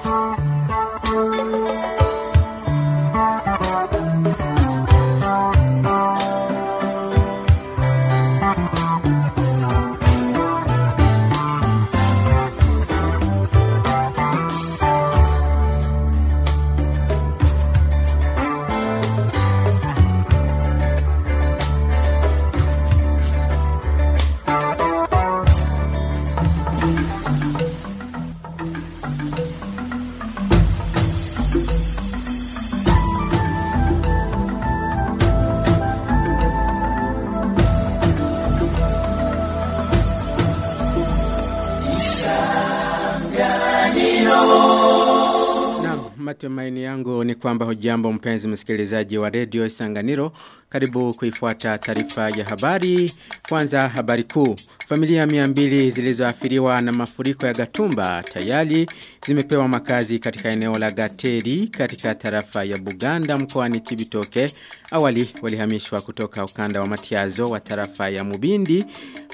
Matumaini yangu ni kwamba hujambo mpenzi msikilizaji wa redio Isanganiro. Karibu kuifuata taarifa ya habari. Kwanza habari kuu. Familia miambili zilizoathiriwa na mafuriko ya Gatumba tayari zimepewa makazi katika eneo la Gateri katika tarafa ya Buganda mkoani Chibitoke. Awali walihamishwa kutoka ukanda wa Matiazo wa tarafa ya Mubindi.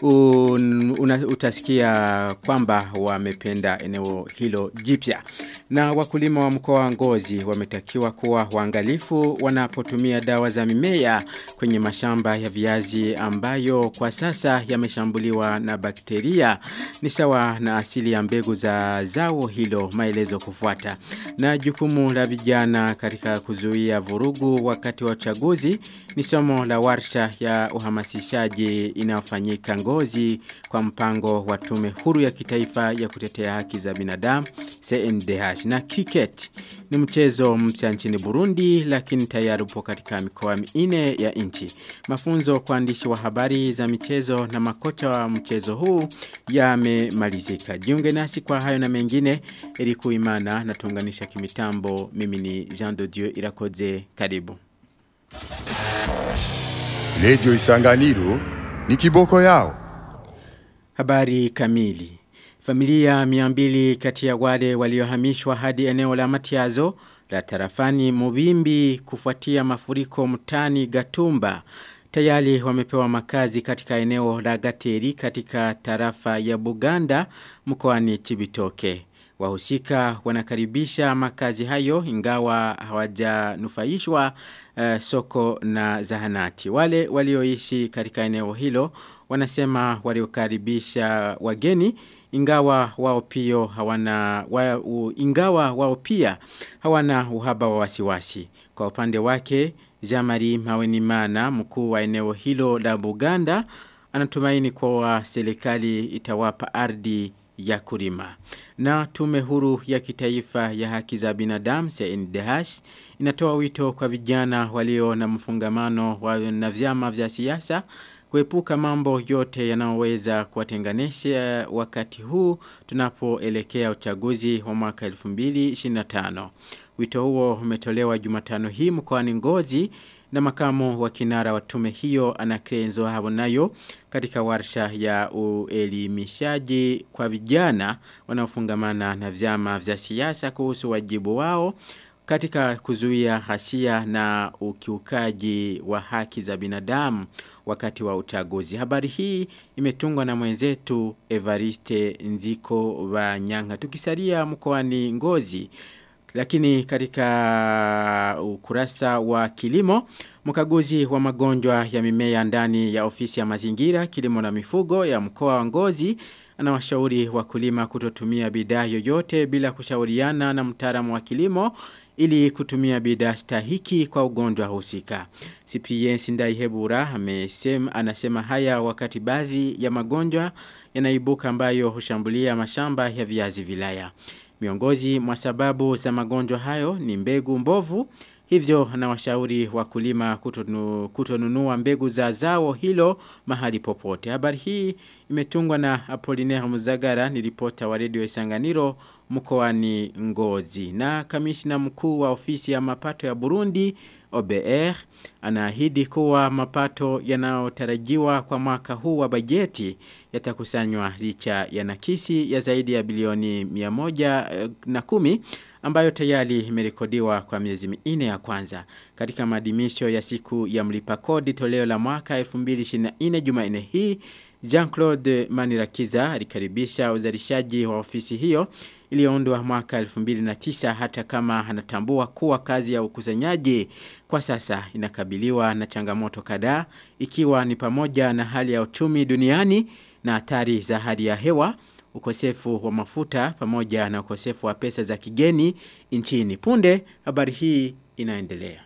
Un, una, utasikia kwamba wamependa eneo hilo jipya. Na wakulima wa mkoa wa Ngozi wametakiwa kuwa waangalifu wanapotumia dawa za mimea kwenye mashamba ya viazi ambayo kwa sasa yameshambuliwa na bakteria ni sawa na asili ya mbegu za zao hilo maelezo kufuata. Na jukumu la vijana katika kuzuia vurugu wakati wa uchaguzi ni somo la warsha ya uhamasishaji inayofanyika Ngozi kwa mpango wa tume huru ya kitaifa ya kutetea haki za binadamu CNDH na cricket ni mchezo mpya nchini Burundi lakini tayari upo katika mikoa minne ya nchi. Mafunzo kwa waandishi wa habari za michezo na makocha wa mchezo huu yamemalizika. Jiunge nasi kwa hayo na mengine ili kuimana na tuunganisha kimitambo. Mimi ni Jean de Dieu Irakoze. Karibu. Lejo Isanganiro ni kiboko yao. Habari kamili. Familia miambili kati ya wale waliohamishwa hadi eneo la Matiazo la tarafani Mubimbi kufuatia mafuriko mtani Gatumba tayari wamepewa makazi katika eneo la Gateri katika tarafa ya Buganda mkoani Chibitoke. Wahusika wanakaribisha makazi hayo ingawa hawajanufaishwa uh, soko na zahanati. Wale walioishi katika eneo hilo wanasema waliokaribisha wageni ingawa wao pia hawana wa, u, ingawa wao pia hawana uhaba wa wasiwasi. Kwa upande wake Jamari Mawenimana mkuu wa eneo hilo la Buganda anatumaini kwa serikali itawapa ardhi ya kulima. Na tume huru ya kitaifa ya haki za binadamu CNDH inatoa wito kwa vijana walio na mfungamano wa na vyama vya siasa kuepuka mambo yote yanayoweza kuwatenganisha wakati huu tunapoelekea uchaguzi wa mwaka 2025. Wito huo umetolewa Jumatano hii mkoani Ngozi na makamu wa kinara wa tume hiyo Anakrenzo Habonayo katika warsha ya uelimishaji kwa vijana wanaofungamana na vyama vya siasa kuhusu wajibu wao katika kuzuia hasia na ukiukaji wa haki za binadamu wakati wa uchaguzi. Habari hii imetungwa na mwenzetu Evariste Nziko wa Nyanga. Tukisalia mkoani Ngozi lakini katika ukurasa wa kilimo, mkaguzi wa magonjwa ya mimea ndani ya ofisi ya mazingira, kilimo na mifugo ya mkoa wa Ngozi anawashauri wakulima kutotumia bidhaa yoyote bila kushauriana na mtaalamu wa kilimo ili kutumia bidhaa stahiki kwa ugonjwa husika. Cyprien Sindaihebura amesema anasema haya wakati baadhi ya magonjwa yanaibuka ambayo hushambulia mashamba ya viazi vilaya. Miongozi mwa sababu za magonjwa hayo ni mbegu mbovu, hivyo anawashauri wakulima kutonu, kutonunua mbegu za zao hilo mahali popote. Habari hii imetungwa na Apollinaire Muzagara ni ripota wa Radio Isanganiro mkoani Ngozi. Na kamishna mkuu wa ofisi ya mapato ya Burundi OBR anaahidi kuwa mapato yanayotarajiwa kwa mwaka huu wa bajeti yatakusanywa licha ya nakisi ya zaidi ya bilioni 110 ambayo tayari imerekodiwa kwa miezi minne ya kwanza. Katika maadhimisho ya siku ya mlipa kodi toleo la mwaka 2024 Jumanne hii, Jean-Claude Manirakiza alikaribisha uzalishaji wa ofisi hiyo iliyoundwa mwaka 2009 hata kama anatambua kuwa kazi ya ukusanyaji kwa sasa inakabiliwa na changamoto kadhaa ikiwa ni pamoja na hali ya uchumi duniani na hatari za hali ya hewa ukosefu wa mafuta pamoja na ukosefu wa pesa za kigeni nchini punde habari hii inaendelea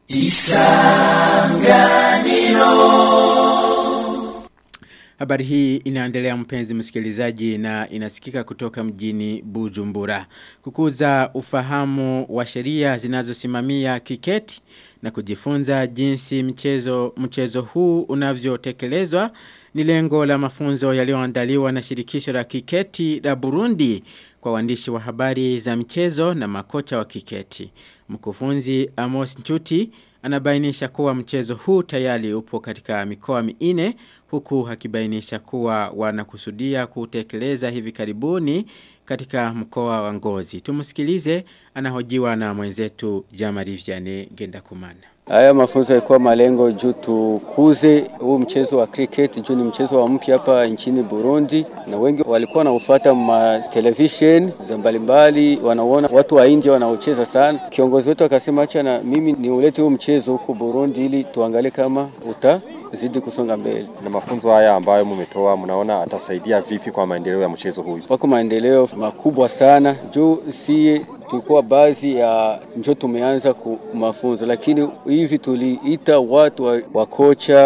Habari hii inaendelea mpenzi msikilizaji na inasikika kutoka mjini Bujumbura. Kukuza ufahamu wa sheria zinazosimamia kiketi na kujifunza jinsi mchezo, mchezo huu unavyotekelezwa ni lengo la mafunzo yaliyoandaliwa na shirikisho la kiketi la Burundi kwa waandishi wa habari za mchezo na makocha wa kiketi. Mkufunzi Amos Nchuti anabainisha kuwa mchezo huu tayari upo katika mikoa minne huku akibainisha kuwa wanakusudia kutekeleza hivi karibuni katika mkoa wa Ngozi. Tumsikilize anahojiwa na mwenzetu Jamari Vianney Gendakumana. Haya mafunzo yalikuwa malengo juu tukuze huu mchezo wa cricket juu ni mchezo wa mpya hapa nchini Burundi, na wengi walikuwa wanaofuata ma television za mbalimbali, wanaona watu wa India wanaocheza sana. Kiongozi wetu akasema acha na mimi niulete huu mchezo huko Burundi ili tuangalie kama uta zidi kusonga mbele. Na mafunzo haya ambayo mumetoa, mnaona atasaidia vipi kwa maendeleo ya mchezo huyu? Wako maendeleo makubwa sana juu sie tulikuwa baadhi ya njo tumeanza ku mafunzo, lakini hivi tuliita watu wa, wa kocha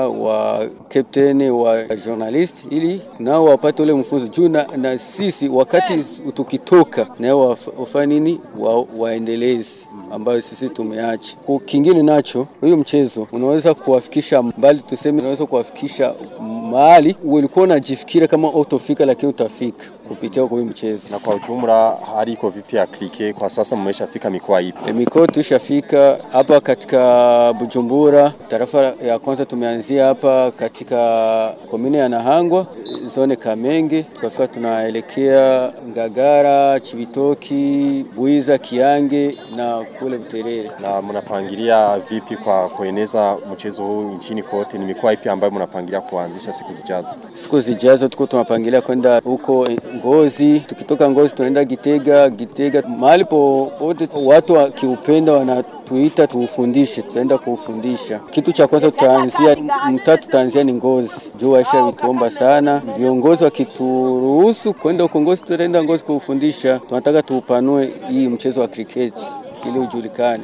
wa captain wa journalist ili nao wapate ule mfunzo juu na, na sisi wakati tukitoka nao wafanye nini wa, waendelezi ambayo sisi tumeacha. Kingine nacho huyo mchezo unaweza kuwafikisha mbali, tuseme unaweza kuwafikisha mahali ulikuwa unajifikira kama utofika, lakini utafika kupitia kwa huyo mchezo. Na kwa ujumla hali iko vipi ya krike kwa sasa, mmeshafika mikoa ipi? E, mikoa tushafika hapa katika Bujumbura, tarafa ya kwanza tumeanzia hapa katika komine ya Nahangwa, zone Kamenge, tukafika tunaelekea Ngagara, Chibitoki, Buiza, Kiange na kule Buterere. Na mnapangilia vipi kwa kueneza mchezo huu nchini kote? Ni mikoa ipi ambayo mnapangilia kuanzisha siku zijazo? Siku zijazo tuko tunapangilia kwenda huko Ngozi, tukitoka Ngozi tunaenda Gitega, Gitega mahali popote watu wakiupenda wanatuita tuufundishe, tutaenda kuufundisha. Kitu cha kwanza tutaanzia mtaa, tutaanzia ni Ngozi, juu waisha vituomba sana. Viongozi wakituruhusu kwenda huko Ngozi, tutaenda Ngozi kuufundisha. Tunataka tuupanue hii mchezo wa kriketi ili ujulikane.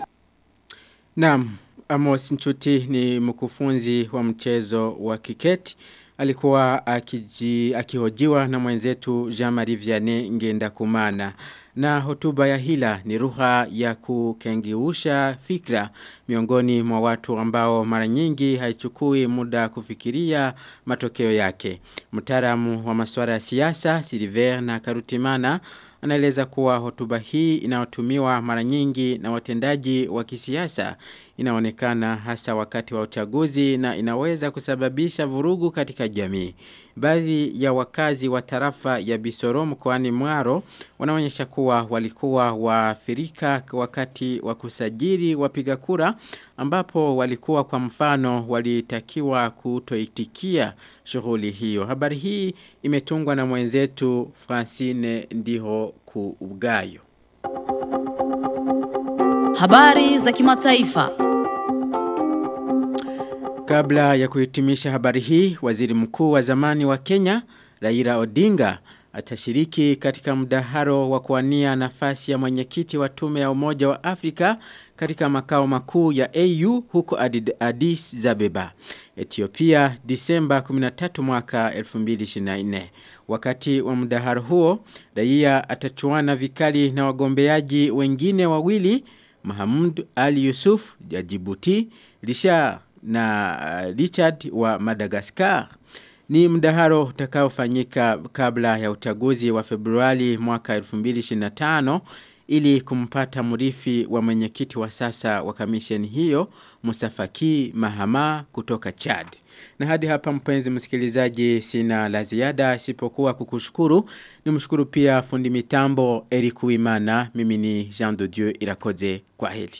Naam, Amos Nchuti ni mkufunzi wa mchezo wa kiketi alikuwa akiji, akihojiwa na mwenzetu Jean-Marie Vianney ngenda kumana. Na hotuba ya hila ni lugha ya kukengiusha fikra miongoni mwa watu ambao mara nyingi haichukui muda kufikiria matokeo yake. Mtaalamu wa masuala ya siasa Silver na Karutimana anaeleza kuwa hotuba hii inayotumiwa mara nyingi na watendaji wa kisiasa inaonekana hasa wakati wa uchaguzi na inaweza kusababisha vurugu katika jamii. Baadhi ya wakazi wa tarafa ya Bisoro mkoani Mwaro wanaonyesha kuwa walikuwa waathirika wakati wa kusajili wapiga kura ambapo walikuwa kwa mfano walitakiwa kutoitikia shughuli hiyo. Habari hii imetungwa na mwenzetu Francine Ndiho Kuugayo. Habari za kimataifa. Kabla ya kuhitimisha habari hii, waziri mkuu wa zamani wa Kenya, Raila Odinga, atashiriki katika mdaharo wa kuania nafasi ya mwenyekiti wa tume ya umoja wa Afrika katika makao makuu ya AU huko Addis Abeba, Ethiopia, Disemba 13 mwaka 2024. Wakati wa mdaharo huo, raia atachuana vikali na wagombeaji wengine wawili, Mahamud Ali Yusuf ya Djibouti, Richard na Richard wa Madagascar. Ni mdaharo utakaofanyika kabla ya uchaguzi wa Februari mwaka 2025 ili kumpata mrithi wa mwenyekiti wa sasa wa kamisheni hiyo Musafaki Mahama kutoka Chad. Na hadi hapa mpenzi msikilizaji sina la ziada isipokuwa kukushukuru. Nimshukuru pia fundi mitambo Eric Uimana. Mimi ni Jean de Dieu Irakoze kwa heli.